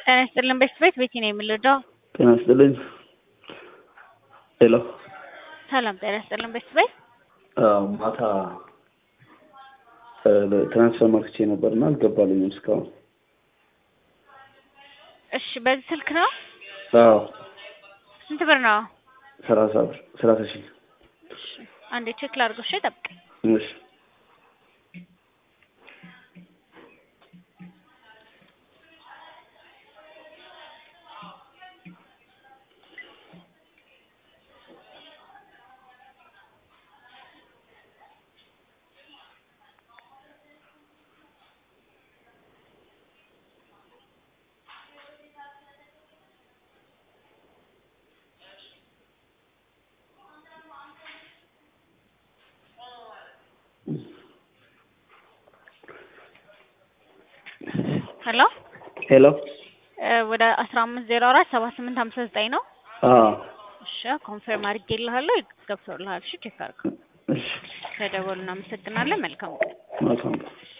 ጤና ይስጥልን ቤት ቤት ቤቲ ነው የምልደው። ጤና ይስጥልኝ። ሄሎ ሰላም ጤና ይስጥልን ቤት ቤት አዎ፣ ማታ ትራንስፈር መርክቼ ነበርና አልገባልኝም እስካሁን። እሺ፣ በዚህ ስልክ ነው። አዎ ስንት ብር ነው? ሰላሳ ብር ሰላሳ ሺህ እሺ፣ አንዴ ቼክ ላድርገው። እሺ፣ ጠብቀኝ። እሺ ሄሎ ሄሎ ወደ አስራ አምስት ዜሮ አራት ሰባ ስምንት ሀምሳ ዘጠኝ ነው። አዎ እሺ ኮንፈርም አድርጌልሃለሁ። ገብቶልሃል። እሺ ቼክ አድርገው። እሺ ከደወሉ እናመሰግናለን። መልካም ቀን። መልካም